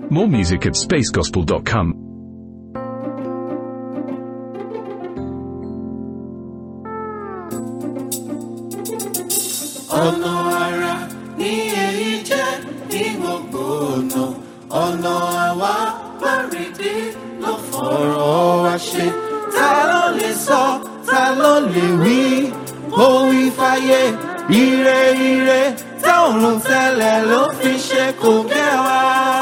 More music at spacegospel.com. ọ̀nà ara ní èyí jẹ́ ní gbogbo ọ̀nà ọ̀nà àwa bárìdí ló fọ̀rọ̀ wá ṣe ta ló lè sọ ta ló lè wí òwì fàyè ire ire táwọn tẹ́lẹ̀ ló fi ṣe kò kẹwàá.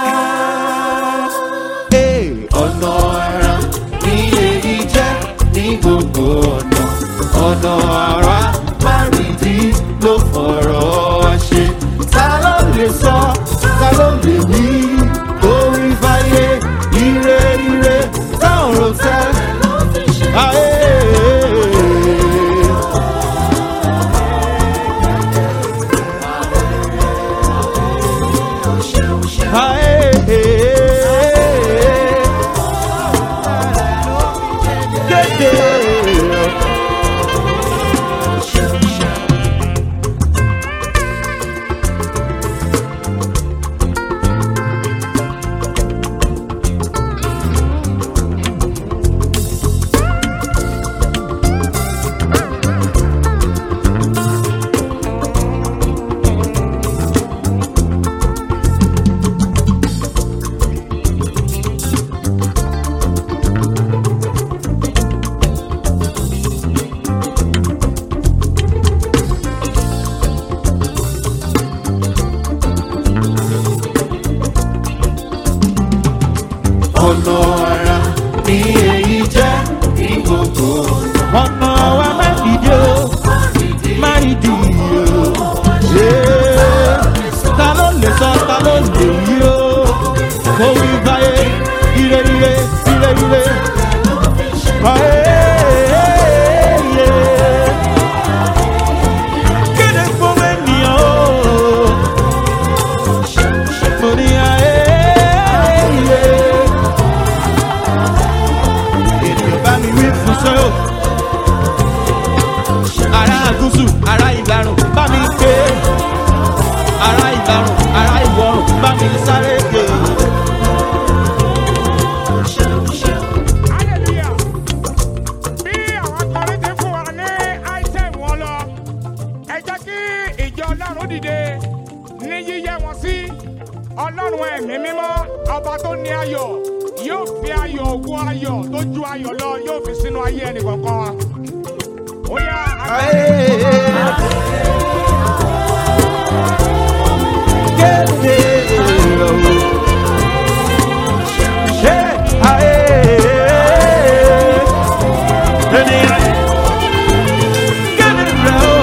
Hey, ọ̀nà ara ní èyí jẹ́ ní gbogbo ọ̀nà ọ̀nà ara márìndí ló fọ̀rọ̀ wá ṣe. ta ló lè sọ ta ló lè wí orí fàyè ire ire táwọn tẹ́lẹ̀ ló fi ṣe. Ayé. ọ̀nà ara ní èyí jẹ́ ní gbogbo ọ̀nà wa má dìde o má dìde o Ee, ta ló lè sọ ta ló lè yí o kó wí báyé ire ire ire ire báyé. Kéde fún ènìyàn o. Mo ní ayé ilé. Ènìyàn bá mi wí fún sọ́yò. Ará àgúsù, ará ìlàrùn, bá mi ké. Ará ìlàrùn, ará ìwọ̀rùn, bá mi sáré ké. hallelujah bí àwọn akọrin ti fún wa ní item wọn lọ ẹ jẹ́ kí ìjọ ọlọ́run dìde ní yíyẹ wọn sí ọlọ́run ẹ̀mí mímọ́ ọba tó ní ayọ̀ yóò fi ayọ̀ ògùn ayọ̀ tó ju ayọ̀ lọ yóò fi sínú ayé ẹnì kọ̀ọ̀kan wa. ó yá agbára. Kéde o. Ṣé ayé ènìyàn kéde rẹ̀ o.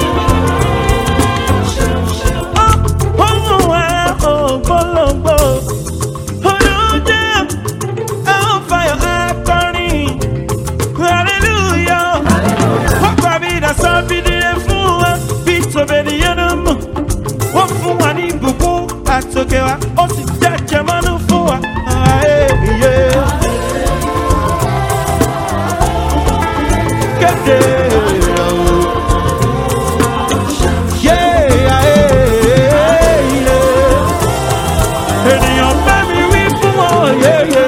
Ọmọ wa ògbólógbò, olùdé àwọn fàyọ̀ akọrin, hallelujah. Wọ́n gbà mí dà sọ́bìdìrẹ fún wa, bí tòbẹ̀nìyàn náà mọ̀. Wọ́n fún wa ní ìbùkún àtòkè wa, ó sì jẹ́jẹ́ mọ́nú fún wa. Ayé iye. Kéde o. Yé ayé iye. Ènìyàn bá mi wí fún wọn yéye.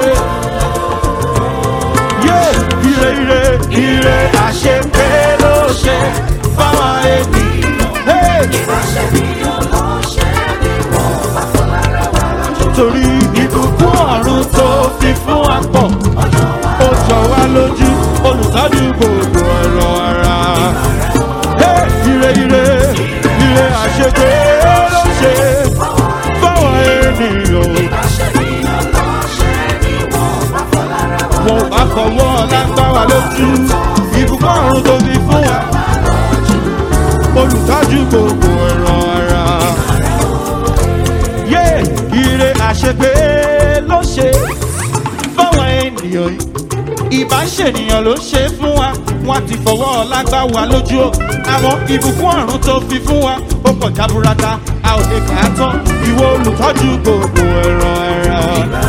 Yé ire ire ire àṣepé ló ṣe fáwọn ènìyàn. Hey! torí ìbùkún ọ̀run tó fi fún wa pọ̀. ó jọ wá lójú olùtọ́jú gbogbo ọ̀rọ̀ ara. Hey, ire ire ire àṣepé ló ṣe fáwọn ènìyàn. wọn ò bá fọwọ́ lágbá wa lójú ìbùkún ọ̀run tó fi fún wa. olùtọ́jú gbogbo ọ̀rọ̀ ara yé ire àṣepé ló ṣe fáwọn ènìyàn yìí ìbáṣènìyàn ló ṣe fún wa wọn ti fọwọ́ lágbá wa lójú o àmọ́ ìbùkún ọ̀run tó fi fún wa ó pọ̀ jaburata a ò lè kà á tán ìwọ olùtọ́jú gbogbo ẹ̀rọ ẹ̀rọ.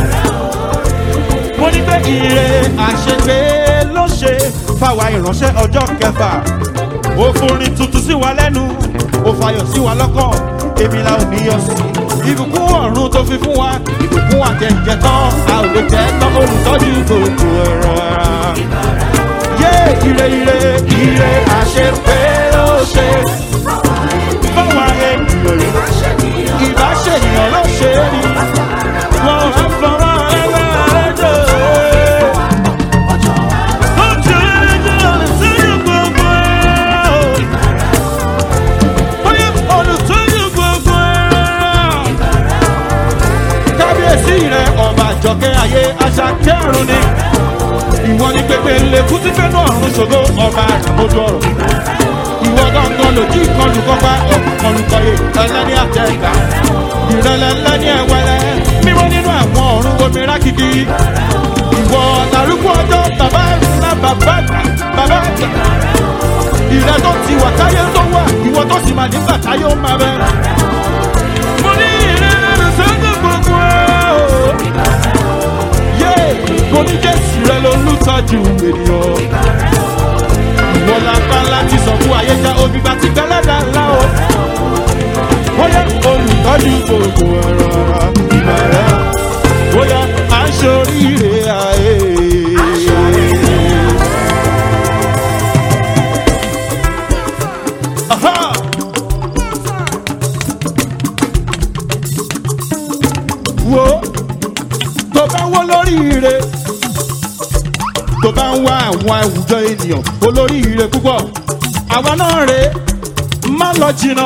mo ní pé ire àṣepé ló ṣe fáwa ìránṣẹ́ ọjọ́ kẹfà ó forin tuntun sí wa lẹ́nu ó fayọ̀ sí wa lọ́kàn èmi la ò ní yọ sí ìbùkún ọ̀run tó fi fún wa ìbùkún àjẹjẹ tán a ò lè jẹ́ tán olùtọ́jú gbogbo ẹ̀rọ yé ire ire ire àṣepé ló ṣe fáwọn ènìyàn ìbáṣèyàn ló ṣe é ní wọn á fọwọ́ ẹgbẹ́ rẹ̀ jẹ́. kábíyèsí rẹ ọba àjọkẹ́ ayé aṣàkẹ́rùn ni ìwọ ni pépé lèkú tí fẹ́nu ọ̀run ṣògo ọba àjàmójú ọ̀rọ̀ ìwọ gangan lòdì ìkọlù kọpa òkùnkọlù kọyè ẹlẹ́ni àtẹ̀gbà ìrẹ̀lẹ̀ ẹlẹ́ni ẹ̀wẹ̀lẹ̀ mímọ́ nínú àwọn ọ̀run omi rákìkì ìwọ làrúkú ọjọ́ bàbá ńlá bàbá àgbà bàbá àgbà ìrẹ́ tó ti wà táyé tó wà ìwọ tó sì máa nígbà táyé ó máa bẹ. mo ní ìrẹ́lẹ̀ sọ́dọ̀ gbogbo ẹ̀ o. yé kò ní jésù rẹ ló lù tọ́jú ènìyàn. ìwọ la bá láti sọ fún ayé já omi bá ti gbẹ́lẹ́ dáńlá o. bóyá olùtọ́jú gbogbo ẹ̀rọ ìgbà rẹ̀ bóyá à ń ṣoríire ayé. Aha! wo tó bá wó lóríire tó bá ń wá àwọn àwùjọ ènìyàn olóríire púpọ̀ àwa náà rè é má lọ jìnnà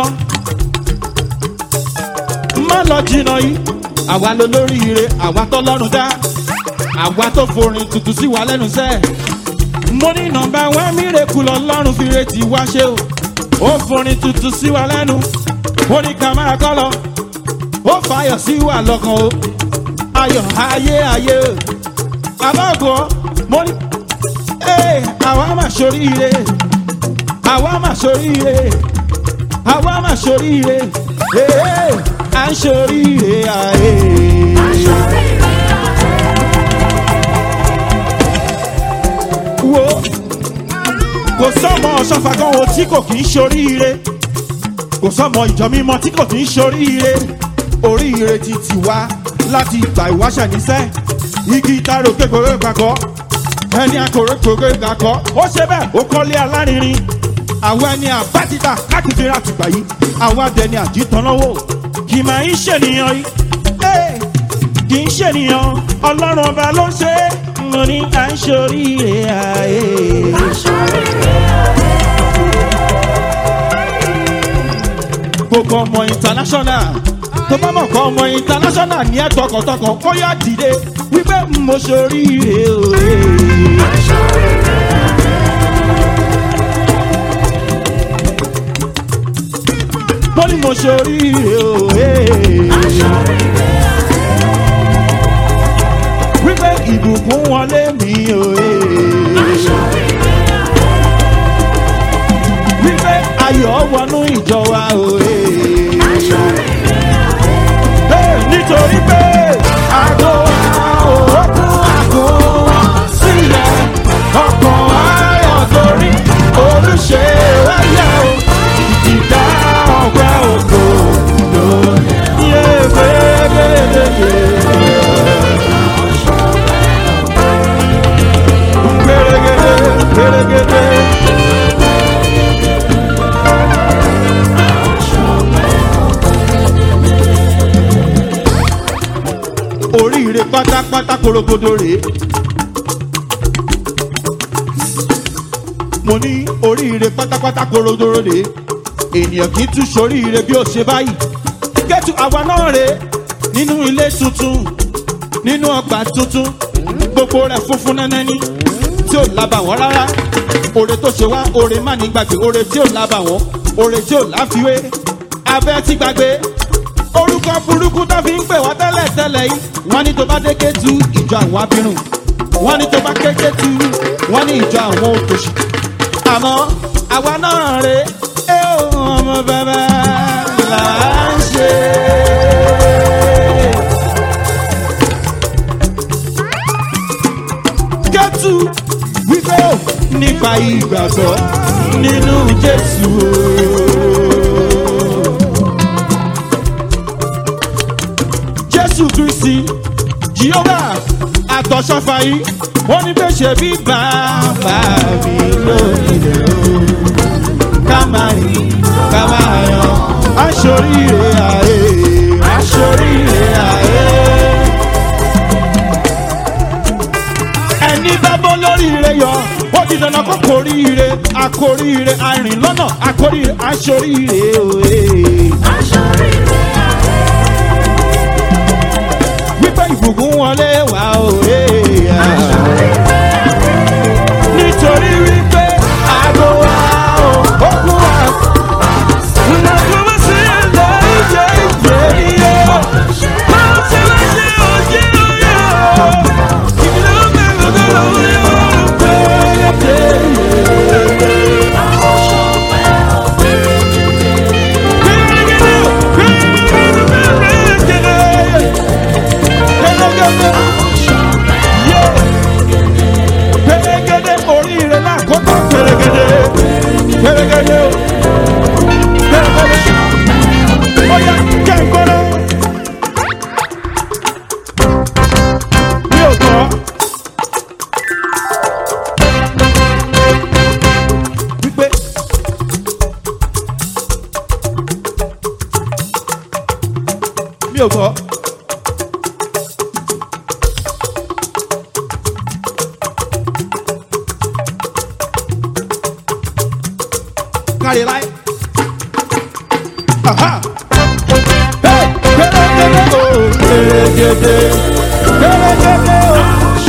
má lọ jìnnà yìí àwa ló lóríire àwa tó lọ́rùn dá àwa tó forin tuntun sí wa lẹ́nu sẹ́ẹ̀ mo ní nọmba wá mírèkù lọ́lọ́run fi retí wá ṣe o ó forin tuntun sí wa lẹ́nu ó ní ká máa kọ́ lọ ó fàyọ̀ sí wa lọ́kàn o ayọ̀ ayé ayé o àbáàgọ́ mo ní ee àwa máa ṣoríire àwa máa ṣoríire àwa máa ṣoríire ee à ń ṣoríire ayé. wo kò sọmọ ọ̀ṣọ́fà kan wo tí kò kì í ṣoríire kò sọmọ ìjọ mímọ tí kò kì í ṣoríire oríire ti tì wá láti ìgbà ìwáṣẹ̀ níṣẹ́ igi ìtaro kékeré kakọ́ ẹni akọ̀rọ̀ kékeré kakọ́ ó ṣe bẹ́ẹ̀ ó kọ́lé alárinrin àwọn ẹni àbátìgbà káàkiri àtìgbà yìí àwọn adẹni àjítọ́nlọ́wọ́ kì máa ń ṣènìyàn yìí Ẹ́, kì í ṣènìyàn ọlọ́run ọba ló ń ṣe é mo ní à ń ṣoríire ayé. gbogbo ọmọ international tó bá mọ̀ kọ́ ọmọ international ní ẹ̀ tọkàntọkàn kó yá dìde wípé mo ṣoríire òye. mo ní mo ṣoríire òye. wípé ìbùkún wọlé mi òye. wípé ayọ̀ wọnú ìjọ wa òye. Hey, nítorí pé àgọ́ òkun àgọ́ sílẹ̀ ọkàn ayọ̀ torí olùṣe wáyà o ìdá ọgbà ògo lónìí. Yé gbẹ́gbẹ́gbẹ́. Gbẹ́rẹ́gẹ́dẹ́ gbẹ́rẹ́gẹ́dẹ́. oríire pátápátá korogodo rèé. mo ní oríire pátápátá korogodo rèé. ènìyàn kì í tún soríire bí ó ṣe báyìí. kẹ́tù àwa náà rèé nínú ilé tuntun nínú ọgbà tuntun gbogbo rẹ̀ funfun nẹ́nẹ́ní tí ò lábàwọ́n rárá. oore tó ṣe wá oore má ní gbàgbé oore tí ò lábàwọ́n oore tí ò láfiwé abẹ́ ti gbàgbé orúkọ burúkú tó fi ń pè wá tẹ́lẹ̀ tẹ́lẹ̀ yìí wọ́n ní tó bá dé kétu ìjọ àwọn abirùn wọ́n ní tó bá ké kétu wọ́n ní ìjọ àwọn òtòṣì àmọ́ àwa náà rè é ohun ọmọ bàbá là ń ṣe. kétu wípé ó nípa ìgbàgbọ́ nínú jésù o. jésù kristi jehova àtọ̀sọ́fà yìí wọ́n ní bẹ́ẹ̀ ṣe bí bàbá mi lónìí o ká máa rìn ká máa yan aṣoríire ààyè aṣoríire ààyè. ẹni bá bọ́ lóríire yọ ó ti dandan kó kóríire akóríire arìn lọ́nà akóríire aṣoríire òye. wípé ìbùkún wọlé wá òye. nítorí wípé àgọ́ wa ò ó kú wa. Pẹ̀lẹ́gẹ́dẹ́ oríire lákòókò pẹ̀lẹ́gẹ́dẹ́ pẹ̀lẹ́gẹ́dẹ́ o pẹ̀lẹ́gẹ́dẹ́ ọ̀yà jẹ́ ìgbọ́nà. Mi ò gbọ́. Wípé mi ò gbọ́. kárí láì. Aha! Hey! Gẹ́gẹ́dẹ́ o! Gẹ́gẹ́dẹ́! Gẹ́gẹ́dẹ́ o!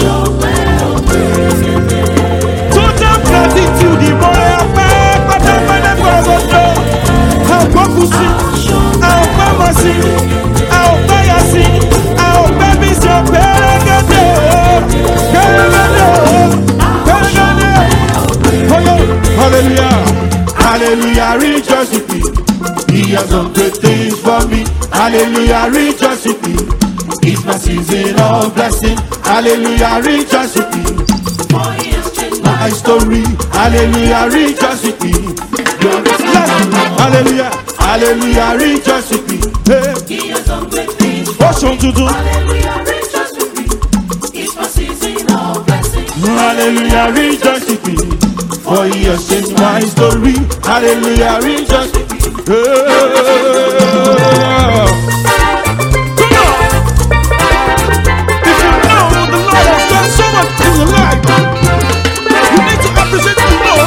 Total gratitude ìmọ̀ràn ọpẹ́ pátápátá gbọ̀ngàn. A ò gbọ́ kú sí, a ò gbọ́ mọ̀ sí, a ò gbọ́ yà sí, a ò gbẹ́ mi sọ gẹ́gẹ́dẹ́ o! Gẹ́gẹ́dẹ́ o! Gẹ́gẹ́dẹ́ o! Oyo! Hallelujah! Hallelujah! Rejoice with me. He has done great things for me. Hallelujah! Rejoice with me. It's my season of blessing. Hallelujah! Rejoice with me. My story. Hallelujah! Rejoice with me. Hallelujah! Hallelujah! Rejoice with me. Hey. Oṣù tuntun. Hallelujah, rejoice with me. For he has changed my story. Hallelujah, rejoice with me. Yeah. Come on. If you know the Lord has done so much in your life, you need to appreciate the Lord.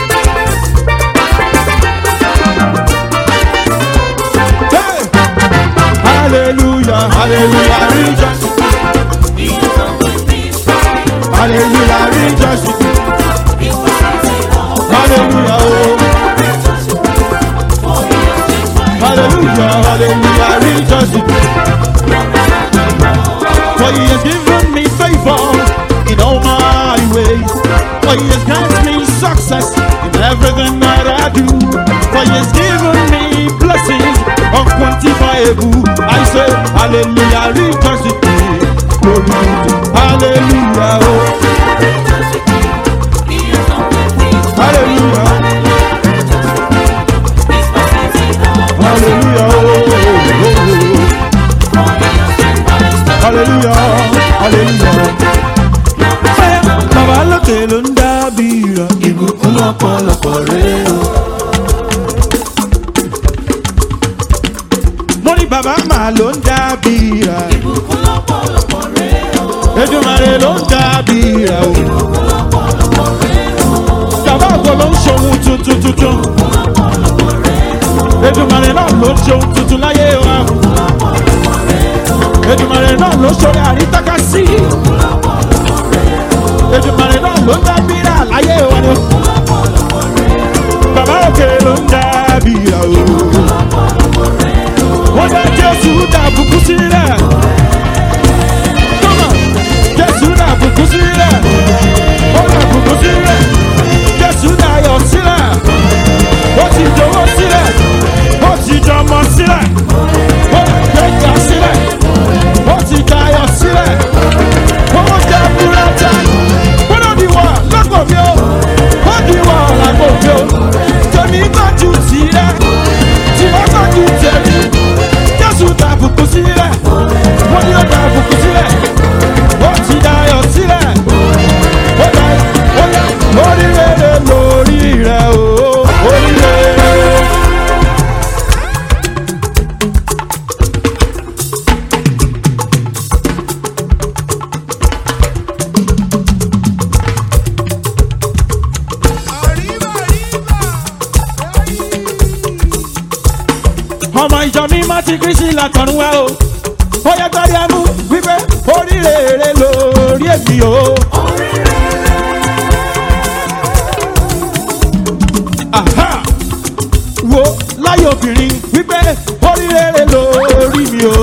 Hey. Hallelujah, hallelujah, rejoice with me. Hallelujah, rejoice with me. Hallelujah, oh. Hallelujah, hallelujah, rejoice with me. For he has given me favor in all my ways. For he has granted me success in everything that I do. For he has given me blessings unquantifiable. I say, hallelujah, rejoice with me. Glory to Hallelujah, oh. Hallelujah. Hallelujah. oh, oh, oh. Hallelujah. Hallelujah. Bàbá lókè ló ń dábìrà. Ìbùkún lọ́pọ̀lọpọ̀ rẹ̀ o. Mo ní bàbá màá ló ń dábìrà. Ejumare ló ń dábìrà o. Bàbá àgbọ̀ ló ń ṣohun tuntun tuntun. Ejumare náà ló ń ṣohun tuntun láyé wa. Ejumare náà ló ṣorí àrítáká sí. Ejumare náà ló ń dábìrà láyé wa ni. Bàbá òkè ló ń dábìrà o. Wọ́n dá Jésù dàbùkú sílẹ̀. Come on. Jésù dàbùkú sílẹ̀. Ó dàbùkú sílẹ̀. Jésù dayọ̀ sílẹ̀. Ó ti dowó sílẹ̀. Ó ti dọmọ sílẹ̀. Ó gbẹ̀jà sílẹ̀. Ó ti dayọ̀ sílẹ̀. Ó jẹ́ búrẹ́tà. Bọ́dọ̀ di wọ̀ lágbo mi o. Ó di wọ̀ lágbo mi o. Tèmi gbọ́ ju tìrẹ. ọmọ ìjọ mi má ti kristi látọ̀run wá o ó yẹ gbárí amú wípé oríire lórí èmi o. Aha! wo láyé obìnrin wípé oríire lórí mi o.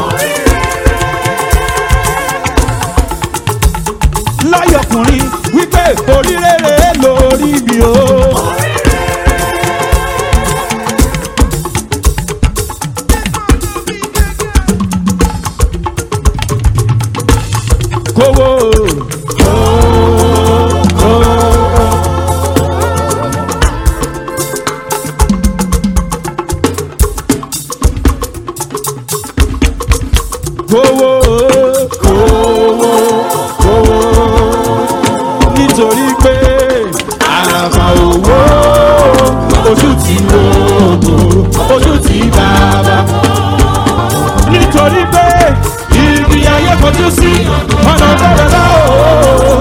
láyé ọkùnrin wípé oríire lórí mi o. kówó. kówó kówó kówó nítorí pé àràfà owó ojú ti wò ojú ti bàbá nítorí pé ibi ayé kojú sí ọ̀nà bẹ̀rẹ̀ láò.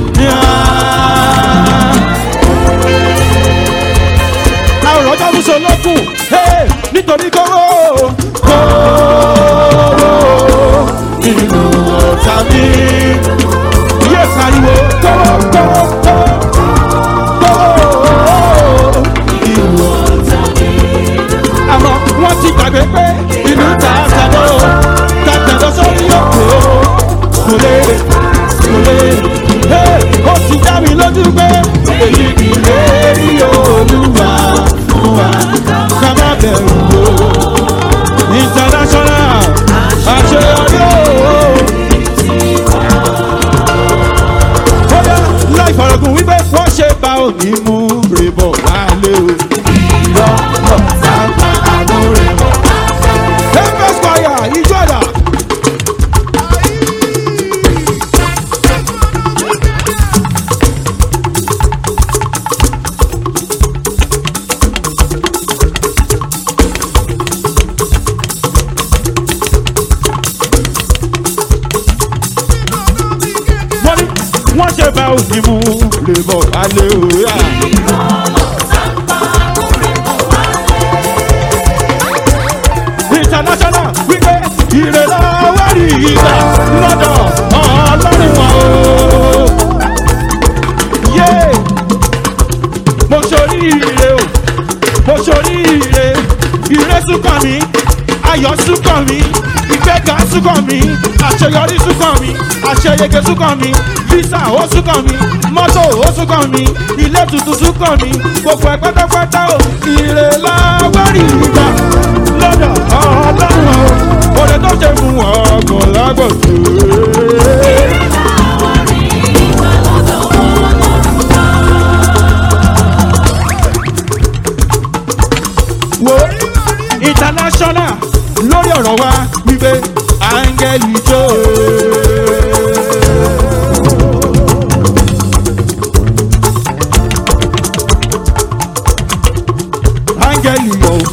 àwòrán tó ń sọ lókun nítorí kówó kówó nínú ọ̀tá mi. Yé pariwo kówó kówó kówó kówó nínú ọ̀tá mi. Àmọ́ wọ́n ti gbàgbé pé inú ta àtàdọ́ tàtàdọ́ sórí òkè o. Kò lè kò lè ó ti dá mi lójú pé èyí kì í lè rí olúwa fún wa ká má bẹ̀rù o. International àṣeyọrí o. Bóyá láì fọ̀rọ̀gùn wípé wọ́n ṣe bá òní mú rèébọ̀ wálé o. Irọ́ ọ̀tá bá àánú rèébọ̀. Ẹgbẹ́ squire ìjọ ẹ̀dá. wọ́n ní wọ́n ṣe bá òní mú rèébọ̀ wálé o. yá. international wípé ìrẹ̀lọ́wọ́ rí ìgbà lọ́dọ̀ ọlọ́run wa o. yé mo ṣorí ire o mo ṣorí ire ire súnkàn mi ayọ̀ súnkàn mi ìgbẹ́ga súnkàn mi àṣeyọrí súnkàn mi àṣeyege súnkàn mi visa ó súnkàn mi mọ́tò ó súnkàn mi ilé tuntun súnkàn mi gbogbo ẹ̀ pátápátá o ìrẹ̀lọ́wọ́ rí ìgbà lọ́dọ̀ ọlọ́run o òde tó ṣe fún ọgbọ̀n lágbọ̀dọ̀. wo international lórí ọ̀rọ̀ wa wípé áńgẹ́lì jó. áńgẹ́lì yọ̀